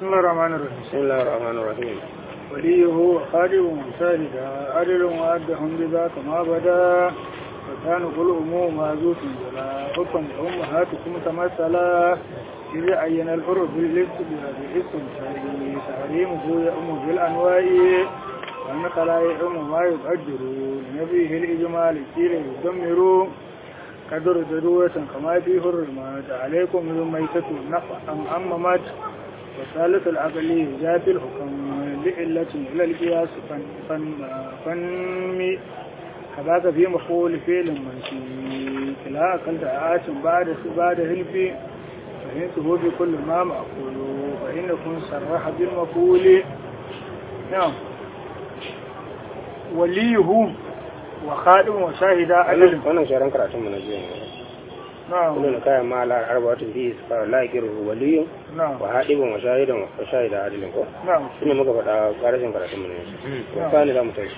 بسم الله الرحمن الرحيم بسم الله الرحمن الرحيم وليه وخادم مشاهدا عدل وعدهم بذاك ما بدا وكان كل أمور معزوف ولا حكم أمهاتكم تمثلا إذا عين الحر باللبس بالاسم تحريمه يأم بالأنواع والنقل يأم ما يقدر لنبيه الإجمال كيل يدمر قدر ضرورة كما في حرمات عليكم من ميتة أم أممت والثالث العقلي ذات الحكم لعلة إلى القياس فنمي كذاك في مقول فعل منشي كلا أكل دعاة بعد بعد هلفي فهمته بكل ما مأكول فإنكم صرح بالمقول نعم وليه وخادم وشاهد أجل wannan sharan karatun mu na jiya ne نعم kullu kayan ma la arba'atun fi isfar la yakiru waliyun نعم wa hadibun wa shahidan wa shahida adilin ko نعم shine muka faɗa karashin karatun mu ne wa sani za mu tashi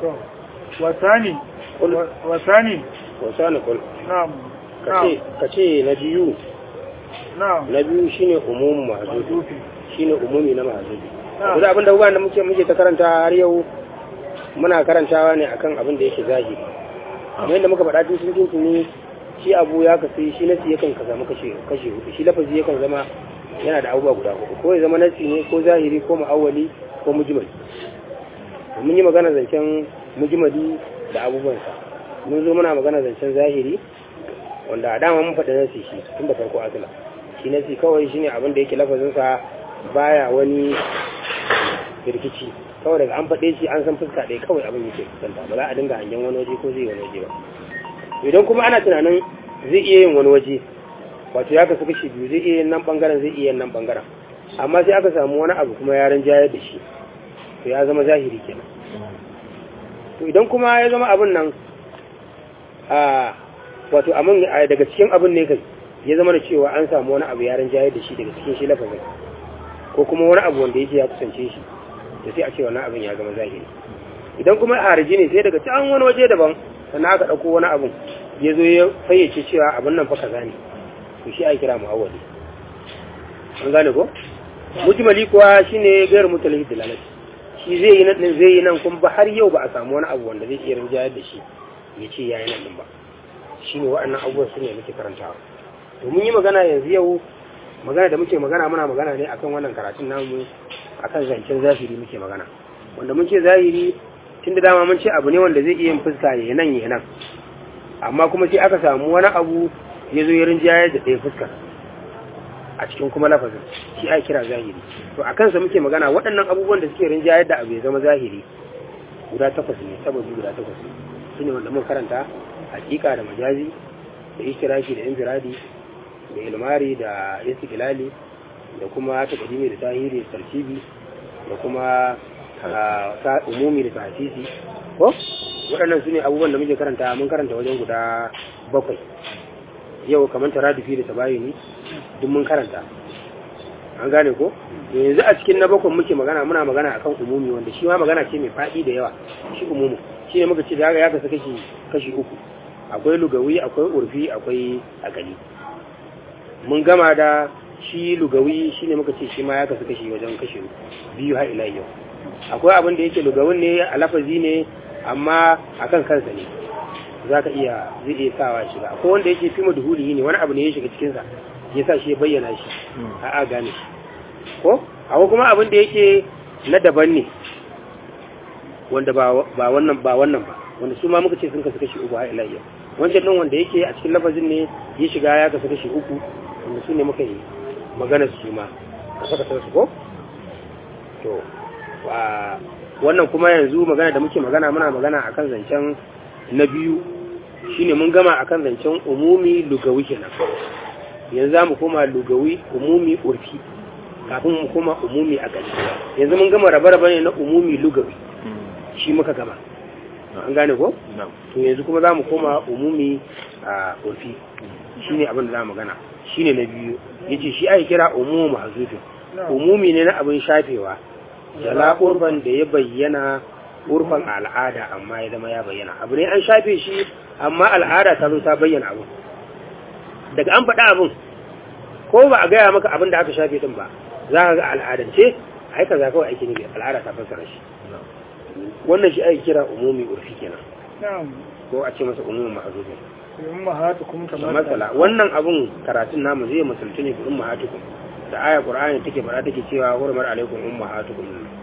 وثاني قل. وثاني wa sani kul نعم kace kace na biyu نعم na biyu shine umumu mahzubi محذوف shine umumi na mahzubi نعم duk abin da uban da muke muke ta karanta har yau muna karantawa ne akan abin da yake zahiri kamar yadda muka faɗa tun sun tuni shi abu ya kasu shi nasi yakan ka zama kashe kashe hudu shi lafazi yakan zama yana da abubuwa guda hudu ko ya zama nasi ne ko zahiri ko mu'awwali ko mujmali mun yi magana zancen mujmali da abubuwansa mun zo muna magana zancen zahiri wanda a dama mun faɗi nasi shi tun da farko asila shi nasi kawai shine abin da yake lafazinsa baya wani rikici kawai daga an faɗe shi an san fuska ɗaya kawai abin yake fuskanta ba za a dinga hangen wani waje ko zai yi wani waje ba idan kuma ana tunanin zai iya yin wani waje wato ya kasu kashi biyu zai iya yin nan bangaren zai iya yin nan bangaren amma sai aka samu wani abu kuma ya rinjayar da shi to ya zama zahiri kenan to idan kuma ya zama abin nan a wato amin daga cikin abin ne kai ya zama da cewa an samu wani abu ya rinjayar da shi daga cikin shi lafazin ko kuma wani abu wanda yake ya kusance shi to sai a ce wannan abin ya zama zahiri idan kuma harji ne sai daga can wani waje daban sannan aka ɗauko wani abin ya zo ya fayyace cewa abin nan fa kaza ne to shi a kira mu'awwali an gane ko mujmali kuwa shine gairu mutalhi dalalati shi zai yi nan zai yi nan kuma ba har yau ba a samu wani abu wanda zai iya rinjayar da shi ya ce yayi nan din ba shine waɗannan abubuwan su ne muke karantawa to mun yi magana yanzu yau magana da muke magana muna magana ne akan wannan karatun namu akan zancen zahiri muke magana wanda mun ce zahiri tun da dama mun ce abu ne wanda zai iya yin fuska ya nan ya nan amma kuma sai aka samu wani abu ya zo ya rinjayar da ɗaya fuska a cikin kuma lafazin shi ake kira zahiri to a kansa muke magana waɗannan abubuwan da suke rinjayar da abu ya zama zahiri guda takwas ne sababi guda takwas ne su ne wanda mun karanta hakika da majazi da ishtiraki da infiradi da ilmari da istiqlali da kuma takadimi da tahiri da tartibi da kuma ta umumi da tahsisi ko waɗannan su ne abubuwan da muke karanta mun karanta wajen guda bakwai yau kamar taradufi da tabayuni duk mun karanta an gane ko yanzu a cikin na bakwai muke magana muna magana akan umumi wanda shi ma magana ce mai faɗi da yawa shi umumi shi ne muka ce da ya kasa kashi kashi uku akwai lugawi akwai urfi akwai akali mun gama da shi lugawi shi ne muka ce shi ma ya kasu kashi wajen kashi biyu har ila yau akwai abin da yake lugawin ne a lafazi ne amma akan kansa ne za ka iya zai iya sawa shiga akwai wanda yake fi maduhuli ne wani abu ne ya shiga cikinsa ya sa shi ya bayyana shi a a gane shi ko akwai kuma abin da yake na daban ne wanda ba wannan ba wannan ba wanda su ma muka ce sun kasu kashi uku har ila yau wancan din wanda yake a cikin lafazin ne ya shiga ya kasu kashi uku wanda su ne muka yi magana su ma kasa kasa su ko to wannan kuma yanzu magana da muke magana muna magana akan zancen na biyu shine mun gama akan zancen umumi lugawi kenan yanzu za mu koma lugawi umumi urfi kafin mu koma umumi a gani yanzu mun gama rabe-rabe ne na umumi lugawi shi muka gama an gane ko? to yanzu kuma za mu koma umumi a urfi shi ne abin da za mu gana shi ne na biyu ya ce shi ake kira umumu mahazufin umumi ne na abin shafewa jala urban da ya bayyana urfan al'ada amma ya zama ya bayyana abu ne an shafe shi amma al'ada ta zo ta bayyana abu daga an faɗa abin ko ba a gaya maka abin da aka shafe din ba za ka ga al'adance ai kaza kawai ake nufi al'ada ta fassara shi wannan shi ake kira umumi urfi kenan na'am ko a ce masa umumin mahzufi ummahatukum da matsala wannan abun karatun namu zai musulci ne ga ummahatukum da aya qur'ani take fara take cewa hurmar alaikum ummahatukum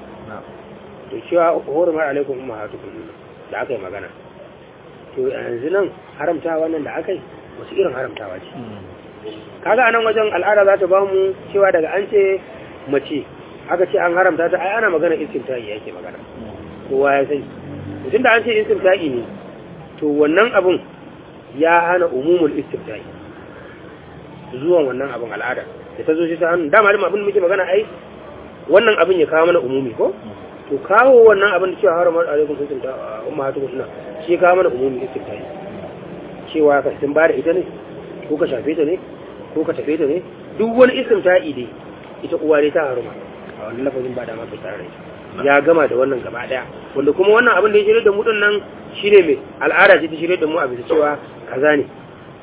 to cewa hurmar alaikum ummahatukum da aka yi magana to yanzu nan haramta wannan da aka yi wasu irin haramtawa ce kaga anan wajen al'ada za ta bamu cewa daga an ce mace aka ce an haramta ta ai ana magana istimta'i yake magana kowa ya sani mutum da an ce istimta'i ne to wannan abun ya hana umumul istimta'i zuwan wannan abun al'ada da ta zo shi ta hannu dama abin da muke magana ai wannan abin ya kawo mana umumi ko to kawo wannan abin da cewa haramar alaikum istimta'i umma hatu suna shi ya kawo mana umumi istimta'i cewa ka sun bada ita ne ko ka shafe ta ne ko ka tafe ta ne duk wani istimta'i dai ita uwa dai ta haruma a wannan lafazin ba da ma kai tare da ita ya gama da wannan gaba daya wanda kuma wannan abin da ya shirya da mu din nan shine mai al'ada ce ta shirya da mu a bisa cewa kaza ne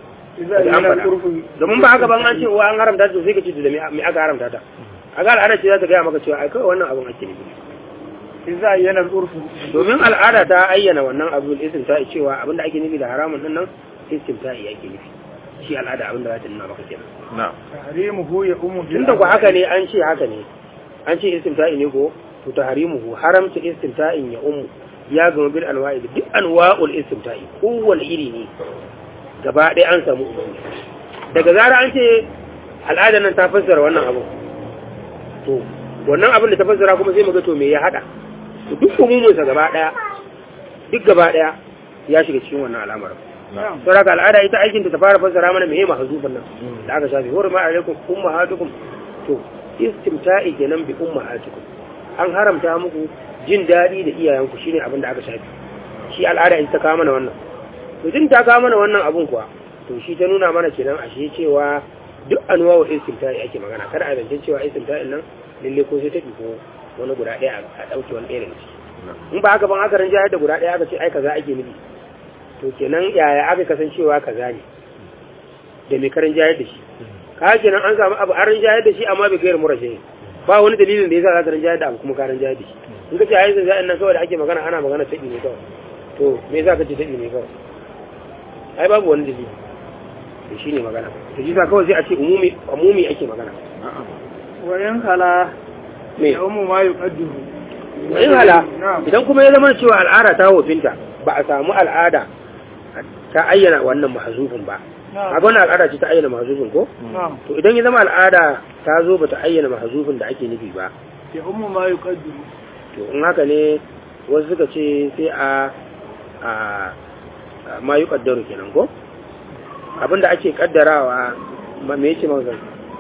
domin ba haka ban an ce wa an haramta ta sai ka ce da me aka haramta ta a ga al'ada ce za ta gaya maka cewa ai kawai wannan abin ake nufi idza ayyana urfu domin al'ada ta ayyana wannan abin istimta'i cewa abin da ake nufi da haramun din nan istimta'i ake nufi shi al'ada abin da za ta nuna maka kenan na'am tahrimuhu ya ummu bil tunda ku haka ne an ce haka ne an ce istimta'i ne ko to tahrimuhu haramta istimta'in ya ummu ya gama bil anwa'i da duk anwa'ul istimta'i kowane iri ne gaba ɗaya an samu umumi daga zara an ce al'adar nan ta fassara wannan abu to wannan abin da ta fassara kuma sai mu ga to me ya hada to duk umumin sa gaba ɗaya duk gaba ɗaya ya shiga cikin wannan al'amarin na'am saboda al'ada ita aikin ta ta fara fassara mana meye mahzufan nan da aka shafi hurma alaikum ummahatukum to istimta'i kenan bi ummahatukum an haramta muku jin daɗi da iyayenku shine abin da aka shafi shi al'ada ita ta kawo mana wannan to jin ta kawo mana wannan abun kuwa to shi ta nuna mana kenan ashe cewa duk anuwa wa istimta'i ake magana kada a zance cewa istimta'in nan lalle ko sai ta ko wani guda ɗaya a ɗauke wani ɗaya daga ciki in ba haka ban aka rinjayar da guda ɗaya aka ce ai kaza ake nufi to kenan yaya aka kasancewa kaza ne da mai karin jayar da shi ka kenan an samu abu an rinjayar da shi amma bai gayar murashe ba wani dalilin da yasa za ka rinjayar da abu kuma ka rinjayar da shi in ka ce ai zai zai nan kawai da ake magana ana magana taɗi ne kawai to me yasa ka ce taɗi ne kawai ai babu wani dalili to shine magana to shi sa kawai sai a ce umumi umumi ake magana wa in hala me ya ummu ma yuqaddiru in hala na'am idan kuma ya zama cewa al'ada ta wofinta ba a samu al'ada ta ayyana wannan mahzufin ba a na'am wannan al'ada ce ta ayyana mahzufin ko na'am to idan ya zama al'ada ta zo bata ayyana mahzufin da ake nufi ba ya ummu ma yuqaddiru to in haka ne wasu suka ce sai a a a ma yi kaddaru kenan ko abinda ake kaddarawa ma me yake maka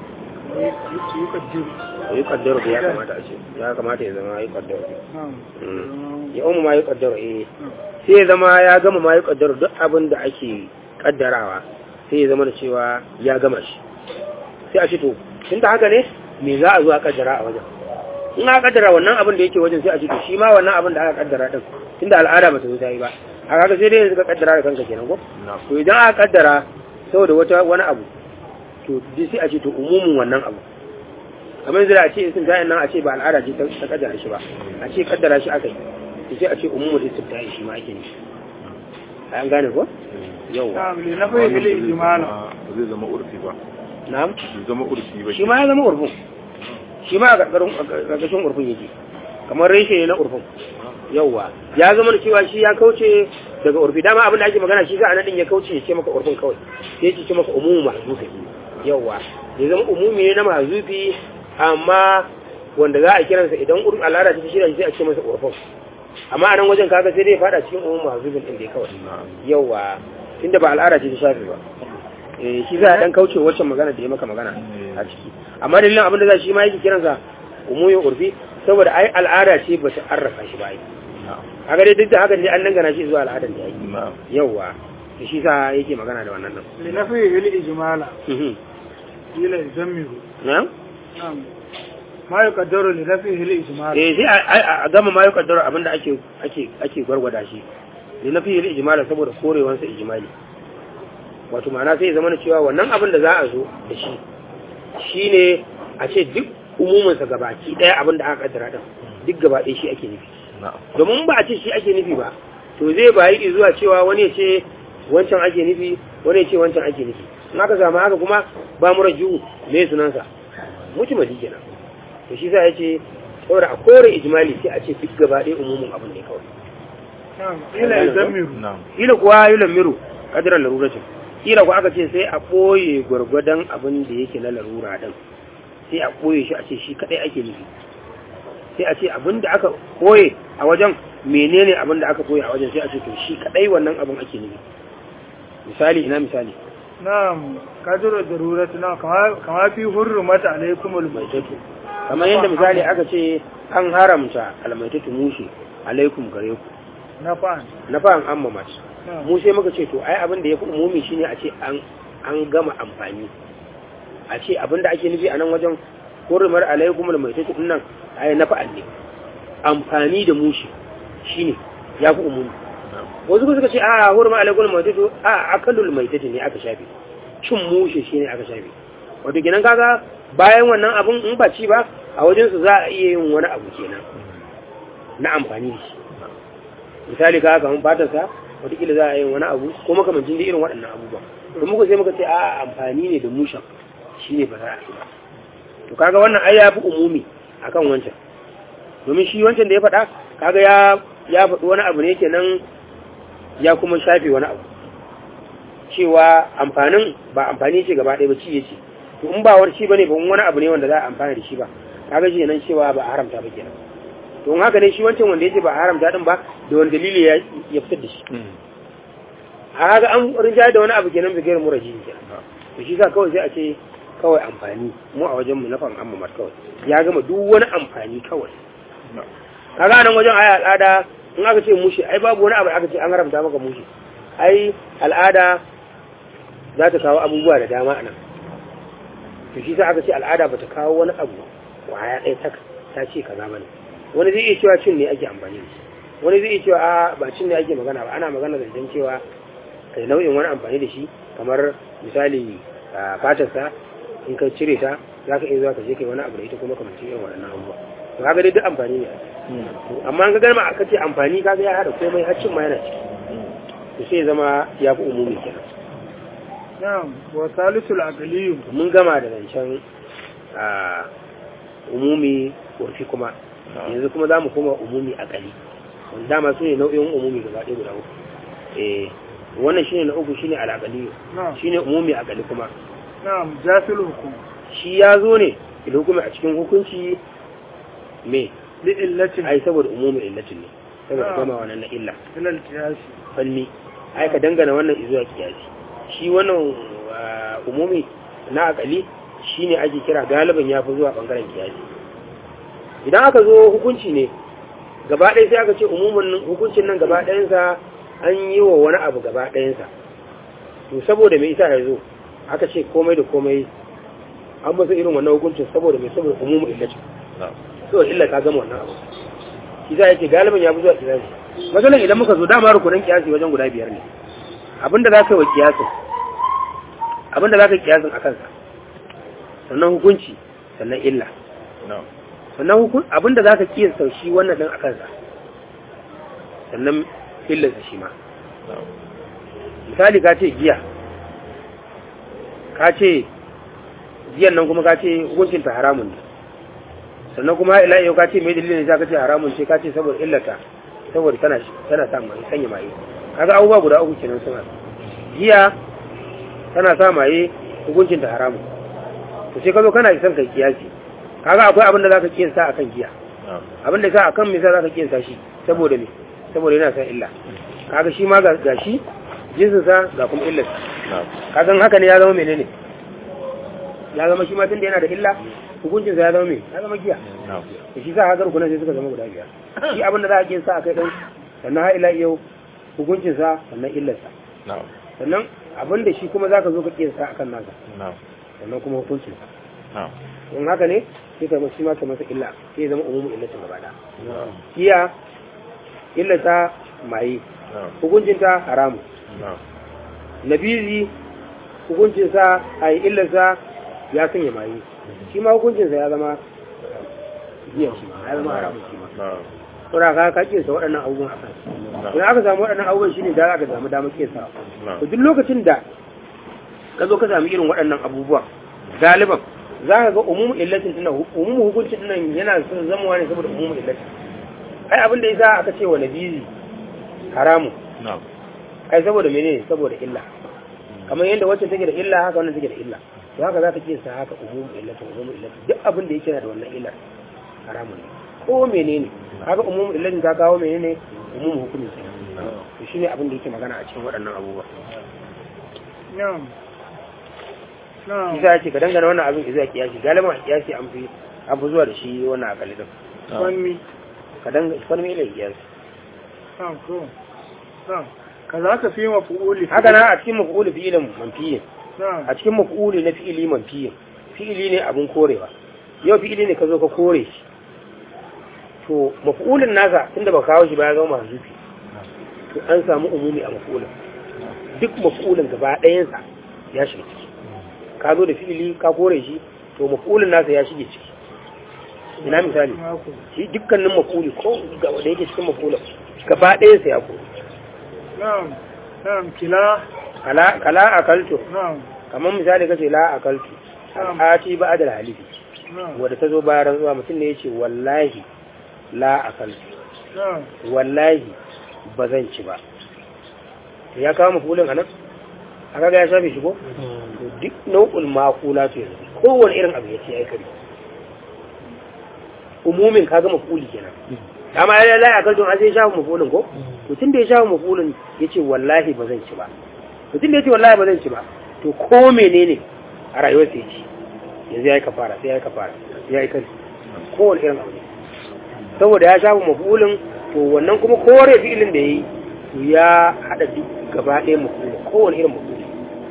yuqaddiru yi kaddaru da ya kamata a ce ya kamata ya zama yi kaddaru na'am Mm. ya umu ma yi kaddaru eh sai ya zama ya gama ma yi kaddaru duk abin da ake kaddarawa sai ya zama da cewa ya gama shi sai a ce to tun da haka ne me za a zo a kaddara a wajen in aka kaddara wannan abin da yake wajen sai a ce to shi ma wannan abin da aka kaddara din tunda al'ada ba ta zo ta yi ba a kaga sai dai yanzu ka kaddara da kanka kenan ko to idan aka kaddara saboda wata wani abu to dai sai a ce to umumin wannan abu kamar yanzu da a ce isin ta'in nan a ce ba al'ada ce ta ta kaddara shi ba a ce kaddara shi aka yi to sai a ce umumul istimta'i shi ma ake nufi an gane ko yauwa na'am li nafi bil ijmal ba zai zama urfi ba na'am bai zama urfi ba shi ma ya zama urfin shi ma a ƙarƙashin urfin yake kamar reshe ne na urfin yauwa ya zama da cewa shi ya kauce daga urfi dama abin da ake magana shi za a naɗin ya kauce ya ce maka urfin kawai sai ya ce maka umumu mahzufi yauwa ya zama umumi ne na mahzufi amma wanda za a kiransa idan urfin al'ada ta shirya shi sai a ce masa urfin amma a nan wajen kaga sai dai ya fada cikin umumu mahzufin ɗin dai kawai na'am yauwa tunda ba al'ada ce ta shafi ba eh shi za a dan kauce waccan magana da ya maka magana a ciki amma dalilin abin da za shi ma yake kiransa umuyin urfi saboda ai al'ada ce ba ta arrafa shi ba ai na'am kaga dai duk da haka dai an dangana shi zuwa al'adar da yake na'am yauwa to shi sa yake magana da wannan nan li nafi bil ijmal Mhm. ila yuzammiru na'am na'am ma yuqaddaru li nafi bil ijmal eh sai a- a a gama ma yau kaddara abin da ake ake ake gwargwada shi ne na fiye ijmala saboda korewansa ijmali wato ma'ana sai ya zama na cewa wannan abin da za a zo da shi shine a ce duk umuminsa gabaki ɗaya abin da aka kaddara ɗin duk gaba ɗaya shi ake nufi na'am domin ba a ce shi ake nufi ba to zai bayi zuwa cewa wani ya ce wancan ake nufi wani ya ce wancan ake nufi in aka samu haka kuma ba mu raju me sunansa mutumadi kenan to shi sa ya ce saboda a kore ijmali sai a ce duk gaba ɗaya umumin abin ne kawai na'am ila yuzammiru na'am kila kuwa yi lamiru kadirar laruracin kila kuwa aka ce sai a ɓoye gwargwadon abin da yake na larura ɗin sai a ɓoye shi a ce shi kaɗai ake nufi sai a ce abin da aka ɓoye a wajen menene abin da aka ɓoye a wajen sai a ce to shi kaɗai wannan abin ake nufi misali ina misali na'am kadiru daruratu na kama kama fi hurrumat alaikumul maitatu kamar yadda misali aka ce an haramta almaitatu mushe alaikum gare ku nafa'an na fa'an amma mace na'am mu sai muka ce to ai abin da ya fi umumi shine a ce an an gama amfani a ce abin da ake nufi a nan wajen hurumar alaikum da mai tafi nan ai na fa'al ne amfani da mushi shine ya fi umumi wasu kuma suka ce a hurumar alaikum da mai tafi a akalul mai tafi ne aka shafe cin mushi shine aka shafe wato kenan kaga bayan wannan abun in ba ci ba a wajen su za a iya yin wani abu kenan na amfani da shi misali ka kamar fatarsa wataƙila za a yi wani abu ko makamancin da irin waɗannan abubuwa to muka sai muka ce a amfani ne da mushan shi ne ba za a yi ba to kaga wannan ai ya fi umumi akan wancan domin shi wancan da ya faɗa kaga ya ya faɗi wani abu ne kenan ya kuma shafe wani abu cewa amfanin ba amfani ce gaba ɗaya ba ci yace to in ba wani ci bane ba wani abu ne wanda za a amfana da shi ba kaga shi nan cewa ba a haramta ba kenan to in haka ne shi wancan wanda yace ba a haramta din ba da wani dalili ya ya fitar da shi a haka an rinjaye da wani abu kenan bigayar muraji kenan to shi sa kawai sai a ce kawai amfani mu a wajen mu na fan amma kawai ya gama duk wani amfani kawai kaga nan wajen ai al'ada in aka ce mushi ai babu wani abu da aka ce an haramta maka mushi ai al'ada za ta kawo abubuwa da dama anan to shi sa aka ce al'ada ba ta kawo wani abu kwaya ɗaya ta ta ce kaza bane wani zai iya cewa cin ne ake amfani da shi wani zai iya cewa a ba cin ne ake magana ba ana magana da jan cewa kai nau'in wani amfani da shi kamar misali a fatarsa in ka cire ta za ka iya zuwa ka je kai wani abu da ita kuma kamar irin waɗannan abubuwa to kaga dai duk amfani ne amma an ga garma aka ce amfani kaga ya hada komai har cin ma yana ciki to sai ya zama ya fi umumi kenan na'am wa salisul aqliyu mun gama da zancen a umumi urfi kuma yanzu kuma za mu koma umumi a kali wanda dama su ne nau'in umumi gaba ɗaya guda uku eh wannan shine na uku shine al'aqali na'am shine umumi a kali kuma na'am jasil hukum shi ya zo ne da hukumi a cikin hukunci me li illatin ai saboda umumi illatin ne saboda Ah. gama wannan na illa ila al-qiyasi falmi ai ka dangana wannan zuwa kiyasi shi wannan ah, umumi na akali shine ake kira galiban ya fi zuwa bangaren kiyasi idan aka zo hukunci ne gaba ɗaya sai aka ce umumin nan- hukuncin nan gaba ɗayansa an yi wa wani abu gaba ɗayansa to saboda mai isa ya zo aka ce komai da komai an masa irin wannan hukuncin saboda mai saboda umumin illacin saboda illa ta gama wannan abu shi za a ce galiban ya fi zuwa kiyasi matsalan idan muka zo dama rukunan kiyasi wajen guda biyar ne abinda za ka yi wa kiyasin abinda za ka yi kiyasin a kansa sannan hukunci sannan illa sannan hukun abinda za ka kiyasta shi wannan ɗin a kansa sannan illarsa shi ma misali ka ce giya ka ce giyan nan kuma ka ce hukuncinta haramun ne sannan kuma ila yau ka ce mai dalilin da ka ce haramun ce ka ce saboda illata saboda tana tana sa mai sanya maye kaga abubuwa guda uku kenan suna giya tana sa maye hukuncin ta haramun to sai ka zo kana son kai kiyasi kaga akwai abin da zaka kiyasta akan giya abin da sa akan me sa zaka kiyasta shi saboda me saboda yana sa illa kaga shi ma ga ga shi jinsin sa ga kuma illar kaga haka ne ya zama menene ya zama shi ma tunda yana da illa hukuncin sa ya zama me ya zama giya da shi sa haka rukunan sai suka zama guda biyar shi abin da za a kiyasta akai din sannan har ila yau hukuncin sa sannan illar sa sannan abin da shi kuma zaka zo ka kiyasta akan nasa sannan kuma hukuncin sa in haka ne sai ka shi ma ka masa illa sai ya zama umumu illatin gaba da kiya illata maye hukuncin ta haramu nabizi hukuncin sa ai illarsa ya sanya maye shi ma hukuncin sa ya zama giyan shi ma ya zama haramun shi ma na'am saboda ka ka kiyasa waɗannan abubuwan a kansu idan aka samu waɗannan abubuwan shine da aka samu damar kiyasa na'am to duk lokacin da ka zo ka samu irin waɗannan abubuwa galiban za ka ga umumu illatin tunan umumu hukuncin tunan yana son zama ne saboda umumu illatin ai abin da yasa aka ce wa nabizi haramu na'am ai saboda menene saboda illa kamar yadda wacce take da illa haka wannan take da illa to haka za ka ce sa haka umumu illatin umumu illatin duk abin da yake na da wannan illar haramun ne ko menene haka umumu illatin ta kawo menene umumu hukumin kenan to shine abin da yake magana a cikin waɗannan abubuwa na'am na'am isa ce ka dangana wannan abin izuwa kiyasi galiban a kiyasi an fi an fi zuwa da shi wannan akali din fanni ka dangana fanni ila kiyasi na'am ko na'am kaza ka fi mafu'uli haka na a cikin mafu'uli fi'ilin manfiyin na'am a cikin mafu'uli na fi'ili manfiyin fi'ili ne abin korewa yau fi'ili ne ka zo ka kore shi to mafu'ulin nasa tunda ba kawo shi ba ya zama mahzufi to an samu umumi a mafu'ulin duk mafu'ulin gaba ɗayansa ya shiga ciki ka zo da fi'ili ka kore shi to mafu'ulin nasa ya shige ciki ina misali mako shi dukkanin mafuli ko ga wanda yake cikin mafulin gaba ɗaya sai ya ko na'am na'am kila kala kala akaltu na'am kamar misali kace la akaltu Na'am. ati ba adal halifi na'am wanda ta zo bayan rantsuwa mutum ne yace wallahi la akaltu na'am wallahi ba zan ci ba ya kawo mafulin anan aka ga ya shafe shi ko to duk nau'ul makula to yanzu kowane irin abu ya ce ai kare umumin kaga mafuli kenan dama ya lalaya a kalton sai ya shafa mafulin ko to tun da ya shafa mafulin ya ce wallahi ba zan ci ba to tun da ya ce wallahi ba zan ci ba to ko menene a rayuwar sai ci yanzu ya yi kafara sai ya yi kafara ya yi kari kowane irin abu ne saboda ya shafa mafulin to wannan kuma kore fi'ilin da ya yi to ya haɗa duk gaba ɗaya mafulin kowane irin mafulin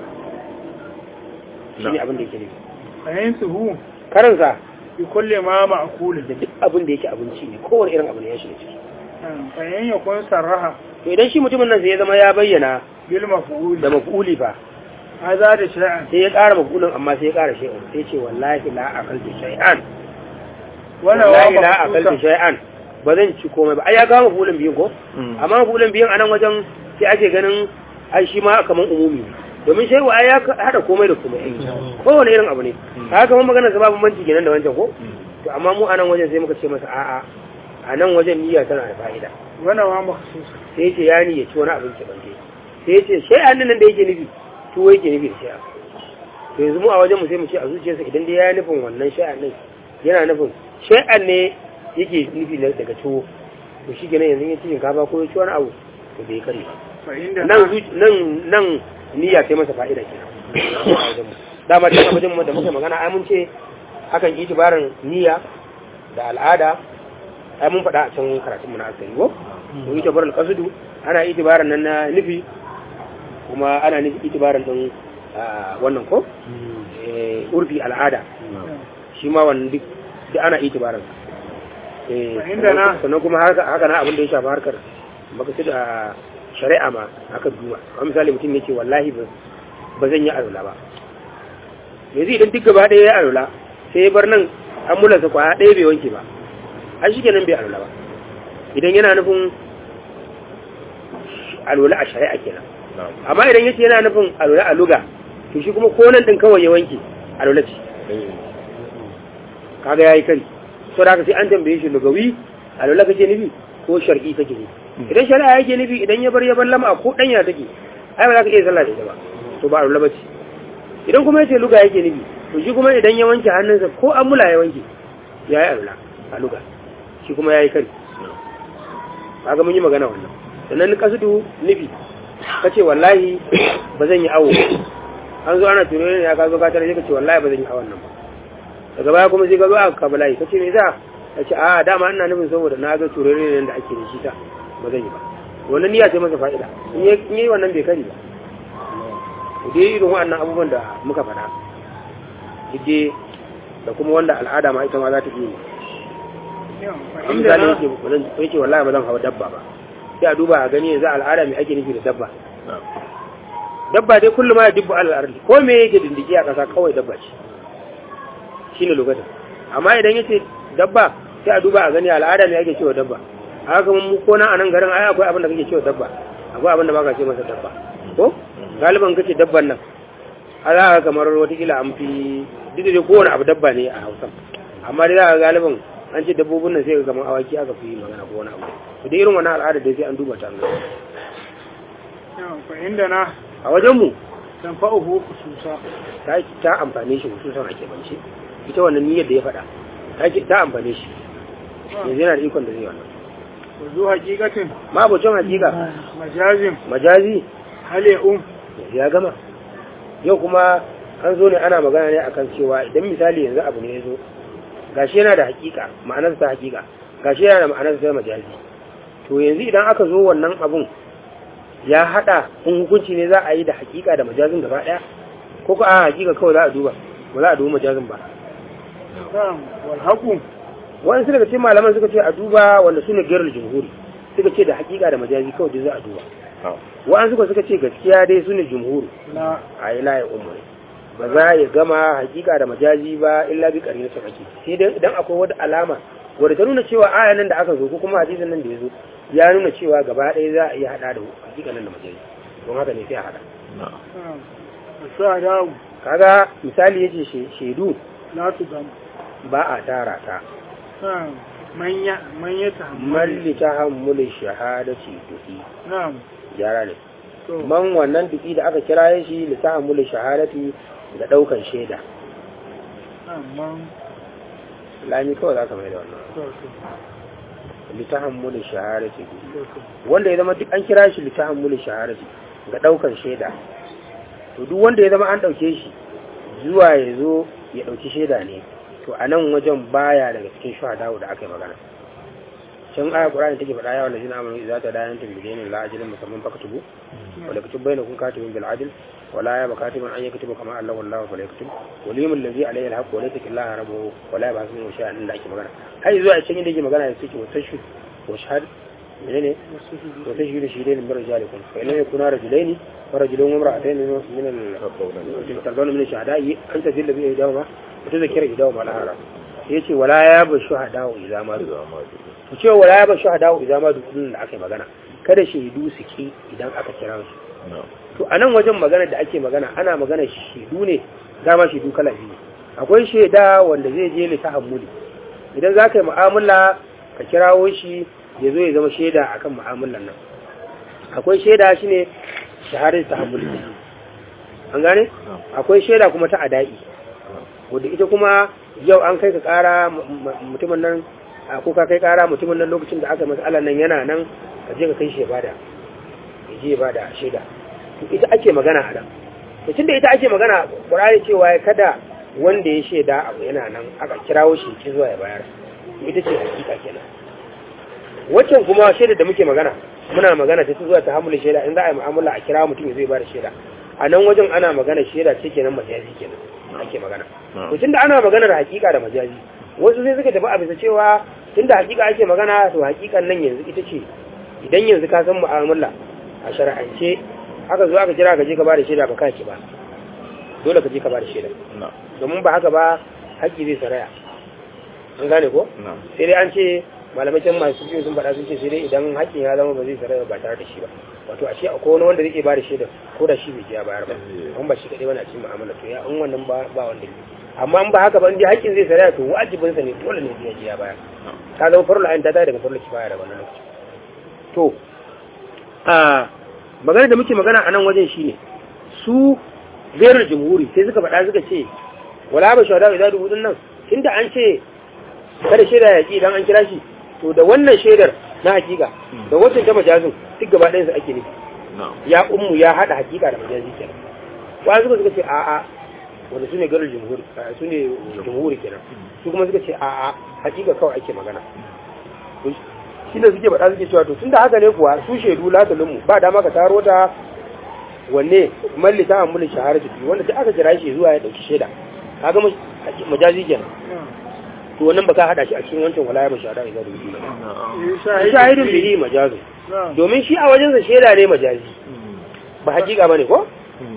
shi ne abin da yake nufi ayin suhu karansa bi kulle ma ma'kulin da duk abin da yake abinci ne kowane irin abu ne ya shiga ciki ayin ya kun sarraha to idan shi mutumin nan sai ya zama ya bayyana bil maf'ul da maf'uli fa haza da sha'an sai ya ƙara maf'ulin amma sai ya ƙara shay'an sai ce wallahi la akaltu shay'an wala wallahi wa la akaltu maqsusa shay'an ba zan ci komai ba ai ya kawo maf'ulin biyun ko amma maf'ulin biyun anan wajen sai ake ganin ai shi ma kaman umumi ne domin shay'u ai ya hada komai da komai kowane irin abu ne haka kuma magana sababin manci kenan da wancan ko to amma mu anan wajen sai muka ce masa a'a a nan wajen niyya tana da fa'ida wala wa maqsusa sai ya ce ya ni ya ci wani abin keɓance sai ya ce shay'an nan da yake nufi tuwo yake nufi da shay'an to yanzu mu a wajen mu sai mu ce a zuciyarsa idan dai ya nufin wannan shay'an nan yana nufin shay'an ne yake nufi na daga tuwo to shi kenan yanzu ya ci shinkafa ko ya ci wani abu to bai kare ba fa inda nan zuci- nan nan niyya sai masa fa'ida kenan a wajen mu dama can a wajen mu da muka magana ai mun ce akan yi tibarin niyya da al'ada ai mun faɗa a can karatun mu na asali ko to yi tibarin kasudu ana yi tibarin nan na nufi kuma ana nufi itibarin din ah, wannan ko eh, urfi al'ada shi ma wannan duk duk ana itibarin eh Fa inda na- sannan kuma haka haka na abin da ya shafi harkar makasid a shari'a ma aka duba kamar misali mutum ya ce wallahi ba ba zan yi alula ba yanzu idan duk gaba ɗaya ya alula sai ya bar nan an mulansa kwaya ɗaya bai wanke ba an shi kenan bai alula ba idan yana nufin alula a shari'a kenan na'am amma idan yace yana nufin alula a luga to shi kuma ko nan din kawai ya wanke alula ce kaga yayi kari so da haka sai an tambaye shi lugawi alula kake nufi ko shar'i kake nufi idan shari'a yake nufi idan ya bar ya bar lama ko danya take ai ba za ka iya sallah da ita ba to ba alula bace idan kuma yace luga yake nufi to shi kuma idan ya wanke hannunsa ko an mula ya wanke yayi alula a luga shi kuma yayi kari kaga mun yi magana wannan sannan kasudu nufi kace wallahi ba zan yi awo an zo ana turo ne ya ka zo ka tare sai kace wallahi ba zan yi awon nan ba daga baya kuma sai ka zo aka kabala'i kace me za ka ce a dama ina nufin saboda na ga turo ne da ake da shi ta ba zan yi ba wannan niyya ce masa fa'ida in yi in yi wannan bai kari ba to dai irin waɗannan abubuwan da muka faɗa duk dai da kuma wanda al'ada ma ita ma za ta iya yi fa an inda misali na yake ba zan yake wallahi ba zan hawa dabba ba sai a duba a gani yanzu al'ada mai ake nufi da dabba na'am dabba dai kullum ma ya dubba alal ardi ko me yake dindiki a ƙasa kawai dabba ce shine lokacin amma idan yace dabba sai a duba a gani al'ada ne ake cewa dabba haka mu ko na anan garin ai akwai abin da kake cewa dabba akwai abin da baka ce masa dabba ko galiban kace dabban nan a za ka kamar watakila an fi duk da dai kowane abu dabba ne a hausa amma dai za ka galiban an ce dabbobin nan sai ka kamar awaki aka fi magana ko wani abu to da irin wannan al'ada dai sai an duba ta an gani fa inda na a wajen mu dan fa'uhu khususa ta ta amfane shi hususan ake bance ita wannan niyyar da ya faɗa ta ki- ta amfane shi yanzu yana da ikon da zai wannan wa zu haqiqatin ma abocin hakika majazin majazi hal ya um yanzu ya gama yau kuma an zo ne ana magana ne akan cewa idan misali yanzu abu ne ya zo gashi yana da hakika ma'anarsa ta hakika gashi yana da ma'anarsa ta majazi to yanzu idan aka zo wannan abun ya hada in hukunci ne za a yi da hakika da majazin gaba daya ko ko a hakika kawai za a duba ba za a duba majazin ba na'am wal haqu wani daga cikin malaman suka ce a duba wanda su ne gairar jumhuri suka ce da hakika da majazi kawai duk za a duba wa'an suka suka ce gaskiya dai su ne jumhuri na a yi layin umar ba za ya gama hakika da majazi ba illa bi karin sa ake sai dai idan akwai wata alama wadda ta nuna cewa aya nan da aka zo ko kuma hadisin nan da ya zo ya nuna cewa gaba ɗaya za a iya haɗa da hakika nan da majazi don haka ne sai a haɗa na'am wa shuhada kaga misali yace she- shaidu la tudam ba a tara ta na'am manya manya ta malli ta hammulin shahadati duki na'am gyara ne to man wannan duki da aka kira shi lisahamul shahadati da ɗaukan shaida na'am man lami kawai za ka mai da wannan to to litahammulin shahadati to to wanda ya zama duk an kira shi litahammulin shahadati ga daukan shaida to duk wanda ya zama an dauke shi zuwa ya zo ya dauki shaida ne to a nan wajen baya daga cikin shuhada da aka yi magana can aya qur'ani take faɗa ya wallazina amanu idza tadayantum bidainin la ajalin musamman fakatubu wa la kutub bainakum katibun bil adl wa la yaba katibun an yaktuba kama Allah wallahu fa la yaktub walimul ladzi alayhi alhaq wa laysa illaha rabbuhu wa la yabhasu min shay'an da ake magana har zuwa a cikin da yake magana yake wa tashhid wa shahad menene وتجهل شهدين من رجالكم فإن لم يكونا رجلين ورجل وامرأتين من ال ترضون من الشهداء أن تذل به إحداهما وتذكر إحداهما الآخرى yace wala ya ba shuhada idza ma to ce wala ya ba shuhada idza ma dukun da aka magana kada shaidu su ki idan aka kira su to anan wajen magana da ake magana ana magana shaidu ne dama shaidu kala biyu akwai shaida wanda zai je li tahammuli idan za ka yi mu'amala ka kirawo shi ya zo ya zama shaida akan mu'amalan nan akwai shaida shine shahadar tahammuli an gane akwai shaida kuma ta ada'i wadda ita kuma yau an kai ka kara mutumin nan a ko ka kai kara mutumin nan lokacin da aka matsalar nan yana nan ka je ka kai shi ya bada ya je ya bada shaida to ita ake magana a nan to tunda ita ake magana Qur'ani cewa ya kada wanda ya shaida abu yana nan aka kirawo shi ki zuwa ya bayar ita ce hakika kenan waccan kuma shaida da muke magana muna magana ta zuwa ta hamula shaida in za a yi mu'amala a kira mutum ya zai bada shaida a nan wajen ana magana shaida ce kenan majazi kenan ake magana to tunda ana magana da hakika da majazi wasu sai suka tafi a bisa cewa tunda hakika ake magana to hakikan nan yanzu ita ce idan yanzu ka san mu'amala a shar'ance aka zo aka kira ka je ka bada shaida ba ka ki ba dole ka je ka bada shaida domin ba haka ba haƙƙi zai saraya an gane ko sai dai an ce malamai can masu fiye sun faɗa sun ce sai dai idan haƙƙin ya zama ba zai saraya ba tare da shi ba wato a ce akwai wani wanda zai ba da shaida ko da shi bai je ya bayar ba an ba shi kaɗai bana cikin mu'amala to ya in wannan ba ba wanda ne amma in ba haka ba in dai haƙƙin zai saraya to wajibin sa ne dole ne ya je ya bayar ta zama farla ayin ta tayi daga farla kifaya da wannan lokaci to a magana da muke magana a nan wajen shine su gairar jamhuri sai suka faɗa suka ce wala ba shawada idan dubu nan tunda an ce kada shaida ya ki idan an kira shi to da wannan shaidar na hakika da wacce ta majazin duk gaba ɗayan su ake nufi ya ummu ya haɗa hakika da majazi kenan wa suka suka ce a'a wanda su ne garin jumhuri su ne jumhuri kenan su kuma suka ce a'a hakika kawai ake magana shi ne suke faɗa suke cewa to tunda haka ne kuwa su shaidu latalin mu ba dama ka taro ta wanne malli ta amulin shahara jiki wanda sai aka kira shi zuwa ya ɗauki shaida kaga majazi kenan to wannan baka hada shi a cikin wancan wala ya shahada idan rubi ba shahidin bihi majazu domin shi a wajen sa shaida ne majazi ba hakika bane ko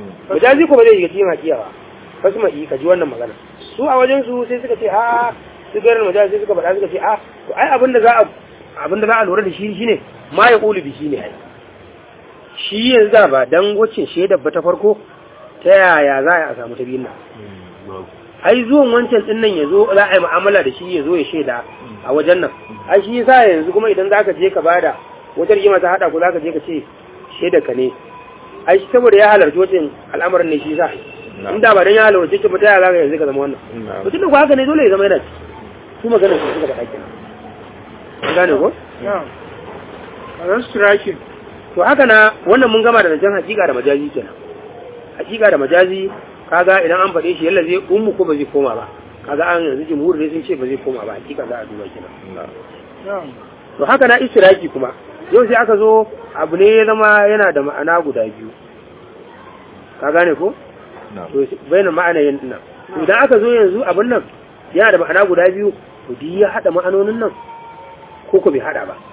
majazi ko ba zai shiga cikin hakika ba wasu mai ka ji wannan magana su a wajen su sai suka ce a su gairar majazi sai suka faɗa suka ce a to ai abin da za a abin da za a lura da shi shine ma ya ƙulu bi shi ne ai shi yanzu da ba dan wacce shaidar ba ta farko ta yaya za a samu ta biyun nan ai zuwan wancan din nan ya zo za a yi mu'amala da shi ya zo ya shaida a wajen nan ai shi yasa yanzu kuma idan za ka je ka bada wata rigima ta haɗa ku za ka je ka ce shaidar ka ne ai shi saboda ya halarci wancan al'amarin ne shi yasa inda ba dan ya halarci ce ba ta yaya za ka yanzu ka zama wannan mutum da ku haka ne dole ya zama yana ci su magana su suka faɗa kenan An gane ko na'am a striking to haka na wannan mun gama da zancen hakika da majazi kenan hakika da majazi kaga idan an faɗe shi yalla zai ummu ko ba zai koma ba kaga an yanzu jumhur ne sun ce ba zai koma ba hakika za a duba kenan na'am to haka na istiraki kuma yau sai aka zo abu ne ya zama yana da ma'ana guda biyu ka gane ko to bayan ma'ana yin nan to idan aka zo yanzu abin nan yana da ma'ana guda biyu to duk ya hada ma'anonin nan ko ko bai hada ba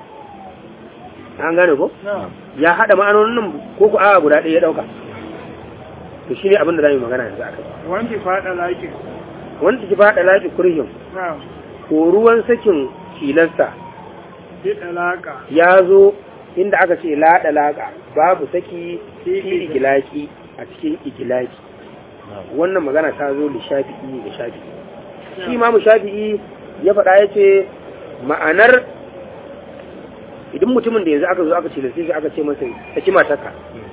an gane ko na'am ya hada ma'anonin nan ko ko a guda ɗaya ya dauka to shine abin da zamu yi magana yanzu akai wanki faɗa lakin wanda ki fada lafi kurhin na'am ko ruwan sakin tilasta bi dalaka ya zo inda aka ce la dalaka babu saki fi igilaki a cikin igilaki wannan magana ta zo da shafi'i da shafi'i shi ma mu shafi'i ya faɗa ya ce ma'anar idan mutumin da yanzu aka zo aka ce sai aka ce masa saki matarka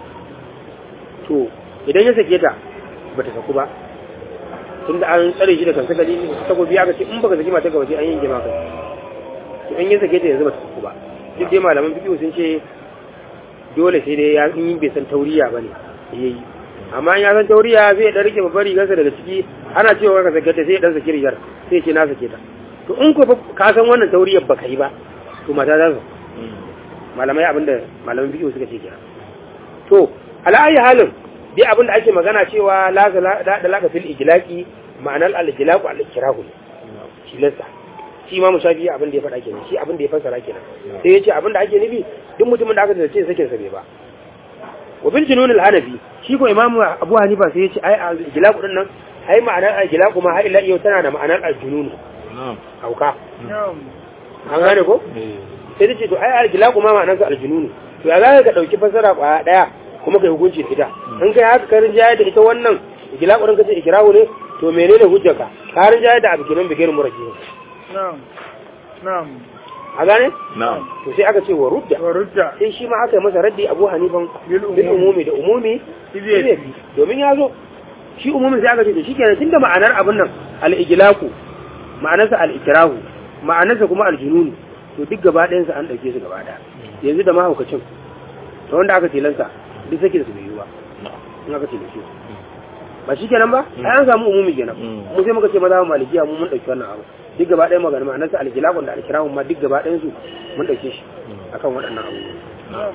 to idan ya sake ta ba ta saku ba tunda an tsare shi da kansa gari takobi aka ce in baka saki matarka ba sai an yanke maka to in ya sake ta yanzu ba ta saku ba duk dai malaman fiqh sun ce dole sai dai ya in bai san tauriya bane yayi amma in ya san tauriya zai dan rike babbar rigarsa daga ciki ana cewa ka sake ta sai ya dan saki rigar sai ya ce na sake ta to in ko fa ka san wannan tauriyar baka yi ba to mata za su malamai abinda malaman fiqh suka ce kenan to ala ayi halin dai abinda ake magana cewa la da laka fil ijlaqi ma'anar al-ijlaqu al-ikrahu shi lissa shi ma mushafi abin da ya faɗa kenan shi abin da ya fassara kenan sai ya ce abin da ake nufi duk mutumin da aka ce sakin sa bai ba wa bil junun al-hanafi shi ko imamu abu hanifa sai ya ce ai al-ijlaqu din nan ai ma'anar al-ijlaqu ma har ila yau tana da ma'anar al-junun hauka na'am an gane ko sai ta ce to ai al-ijlaqu ma ma'anar sa al-junun to ya za ka dauki fassara kwaya daya kuma kai hukunci da ita in kai haka karin jaya da ita wannan ijlaqu din kace ikrahu ne to menene hujjarka karin jaya da abu kenan bigir murajjih na'am na'am a gane na'am to sai aka ce wa rudda wa rudda sai shi ma aka yi masa raddi abu hanifan bil bil umumi umumi da umumi Zai zai fi domin ya zo shi umumin sai aka ce to shikenan tunda ma'anar abin nan al-ijlaqu ma'anarsa al-ikrahu ma'anarsa kuma al-junun to duk gaba ɗayan sa an dauke su gaba ɗaya yanzu da mahaukacin da wanda aka tilansa duk sake su bai yi ba in aka tilace su ba shi kenan ba ai an samu umumi kenan Mm. mu sai muka ce maza malikiya mu mun dauki wannan abu duk gaba ɗayan magana ma'anarsa al-ijlaqu da al-ikrahu ma duk gaba ɗayan su mun dauke shi akan waɗannan abubuwa na'am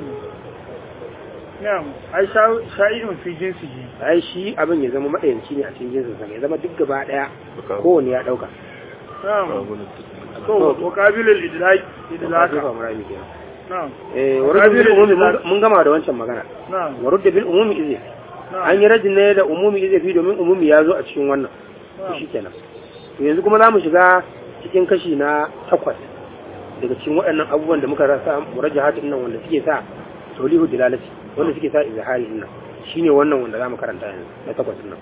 na'am ai sha- sha'idun fi jinsihi ai shi abin ya zama madayanci ne a cikin jinsin sa ya zama duk gaba daya Baka- kowanne ya dauka na'am to wa qabilul idlaq idlaqa na'am eh warudda bil umumi mun- mun gama da wancan magana na'am warudda bil umumi izi na'am an yi rajin ne da umumi izi fi domin umumi ya zo a cikin wannan to na'am shikenan to yanzu kuma za mu shiga cikin kashi na takwas daga cikin waɗannan abubuwan da muka rasa murajjahatin nan wanda suke sa taulihu dilalati wanda suke sa izhari din nan shine wannan wanda za mu karanta yanzu na takwas din nan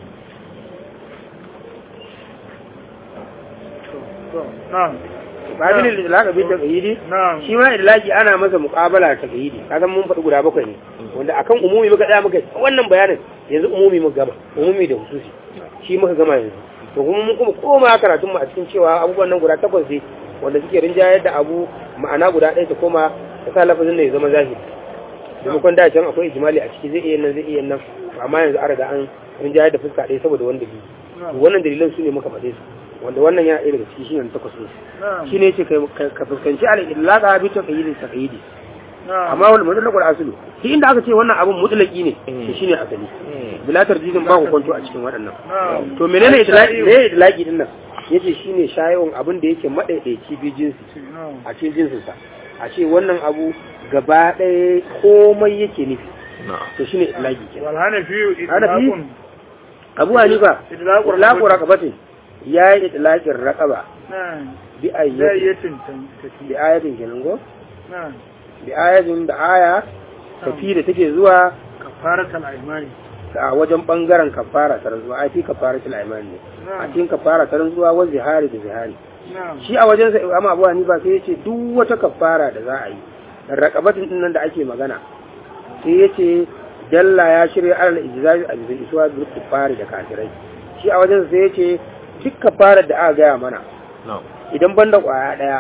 to na'am babilin idlaq bi taqyidi na'am shi ma idlaqi ana masa muqabala ta taqyidi kaga mun faɗi guda bakwai ne wanda akan umumi muka tsaya muka wannan bayanin yanzu umumi muka gama umumi da hususi shi muka gama yanzu to kuma mun kuma koma karatun mu a cikin cewa abubuwan nan guda takwas ne wanda suke rinjayar da abu ma'ana guda ɗaya ta koma ta sa lafazin da ya zama zahiri maimakon da can akwai ijimali a ciki zai iya nan zai iya nan amma yanzu an riga an rinjayar da fuska ɗaya saboda wani dalili to wannan dalilan su ne muka faɗe su wanda wannan yana ɗaya daga ciki shi ne na takwas ne na'am shi ne ce kai- ka fuskanci al'ilaƙa bi ta ƙayyidi ta ƙayyidi na'am amma wani mutlaqul aslu shi inda aka ce wannan abun mutlaqi ne to shine asali bila tarjidin ba ku kwanto a cikin waɗannan na'am to menene idlaqi ne idlaqi din nan yace shine shayewon abin da yake madaidaici bi jinsi na'am a cikin jinsin sa a ce wannan abu gaba ɗaya komai yake nufi na'am to shine idlaqi kenan wal hanafi Hanafi? idlaqun abu hanifa idlaqu idlaqu raqabatin ya yi itlaqin raqaba na'am bi zai ayyatin iya tintan tafi bi ayatin kenan go na'am bi ayatin da aya tafi da take zuwa kafaratul aymani a wajen bangaren kafara ta rantsuwa ai fi kafara til aiman ne a na'am cikin kafara ta rantsuwa wa zihari da zihari na'am shi a wajen sa amma abu hanifa sai yace duk wata kafara da za a yi raqabatin din nan da ake magana sai yace dalla ya shirya alal ijza'i a bisa isuwa bil kufari da kafirai shi a wajen sa sai yace duk kafarar da aka gaya mana na'am idan banda kwaya daya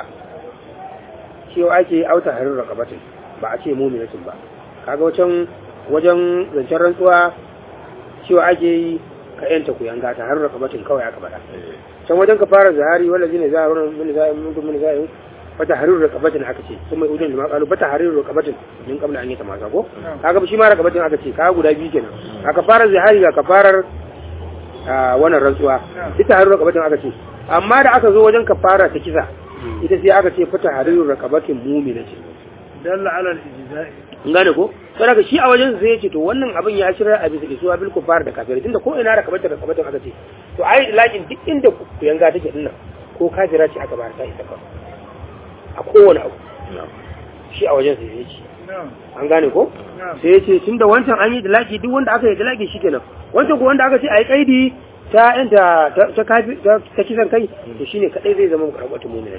cewa ake auta harin raqabatin ba a ce mu'minatin ba kaga wajen wajen zancen rantsuwa cewa ake yi ka yanta ku yanga ta har raqabatin kawai aka faɗa eh can wajen ka fara zahari wala zine zaharun min zahin min min zahin bata harir raqabatin aka ce kuma udun jama'a qalu bata harir raqabatin min qabla an yi tamasa ko kaga shi ma raqabatin aka ce kaga guda biyu kenan aka fara zahari ga kafarar a wannan rantsuwa ita harir raqabatin aka ce amma da aka zo wajen kafara ta kisa ita sai aka ce fata harir raqabatin mu'minatin dalla ala al-ijza'i in gane ko sai daga shi a wajen sai ya ce to wannan abin ya shirya a bisa isuwa bil kufar da kafirai tunda ko ina rakabatar da kabatar aka ce to ai lakin duk inda ku yanga take dinnan ko kafira ce aka bar ta ita ka a kowane abu na'am shi a wajen sai ya ce na'am an gane ko na'am sai ya ce tunda wancan an yi dalaki duk wanda aka yi dalaki shikenan wancan ko wanda aka ce ai kaidi ta yanta ta ta kafi ta ta kisan kai to shine kadai zai zama karabatul mu'minat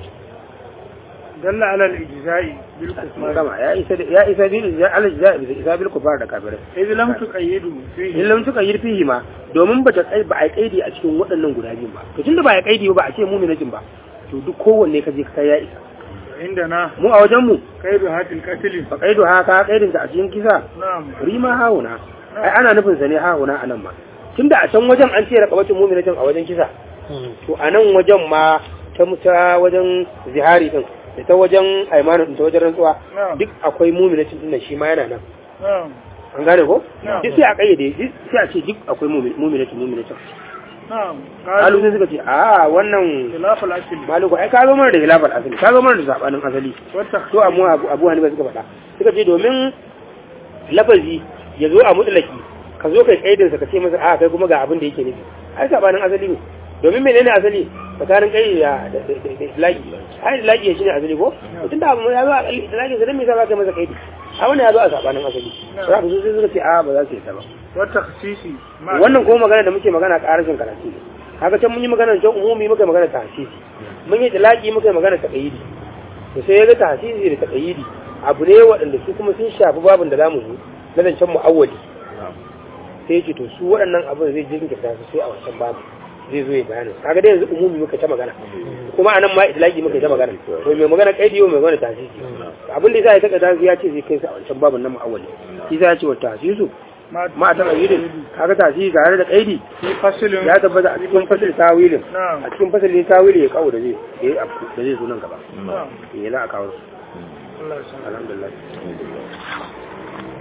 dalla ala al-ijza'i bil mun kufar gama ya isa ya isa bil al-jaza bisa isa bil kufar da kafirai idh lam tuqayyidu fihi in lam tuka yirfihi ma domin bata kai ba a kaidi a cikin waɗannan guda biyun ba to tunda ba a kaidi ba a ce mu'minatin ba to duk kowanne ka je ka kai ya isa inda na mu a wajen mu kaidu hatil qatl ba kaido haka kaidin ta a cikin kisa na'am rima hauna ai ana nufin sa ne hauna anan ma tunda a can wajen an ce raqabatin mu'minatin a wajen kisa to a nan wajen ma ta muta wajen zihari din da ta wajen aimanu din ta wajen rantsuwa na'am duk akwai mu'minatin din nan shi ma yana nan na'am an gane ko Na'am. duk sai a kayyade duk sai a ce duk akwai mu'minatin mu'minatin na'am kalu sai suka ce a wannan khilaf al-asl maluku ai ka zo mana da hilafar asali ka zo mana da sabanin asali wa to amma abu abu hanifa suka faɗa suka ce domin lafazi ya zo a mutlaki ka zo kai kaidin sa ka ce masa a kai kuma ga abin da yake nufi ai sabanin asali ne domin menene asali tsakanin kai da da da- da islaki ai islaki shine asali ko tun da abu ya zo a islaki sai dan me yasa ba kai masa kaidi a wannan ya zo a sabanin asali za ka zo sai suka ce a ba za su yi ta ba wa takhsisi ma wannan kuma magana da muke magana ƙarashin karatu ne haka can mun yi magana can umumi muka yi magana ta hasisi mun yi talaki muka yi magana ta ƙayyidi to sai ya ga ta hasisi da ta ƙayyidi abu ne waɗanda su kuma sun shafi babin da za mu zo na zancen mu'awwali sai ya ce to su waɗannan abin zai jinkirta su sai a wancan babu zai zo ya bayanin kaga dai yanzu umumi muka ta magana kuma anan ma itlaqi muka ta magana to mai magana qaidi mai magana tahsisi abin da yasa ya taka tahsisi ya ce zai kai su a wancan babin na mu'awwali shi ya ce wa tahsisu ma ta qayyidin kaga tahsisi tare da qaidi fi faslin ya tabbata a cikin fasil tawilin na'am a cikin fasilin tawili ya kawo da zai da ya afku da zai zo nan gaba na'am ya za a kawo su Allah ya sa alhamdulillah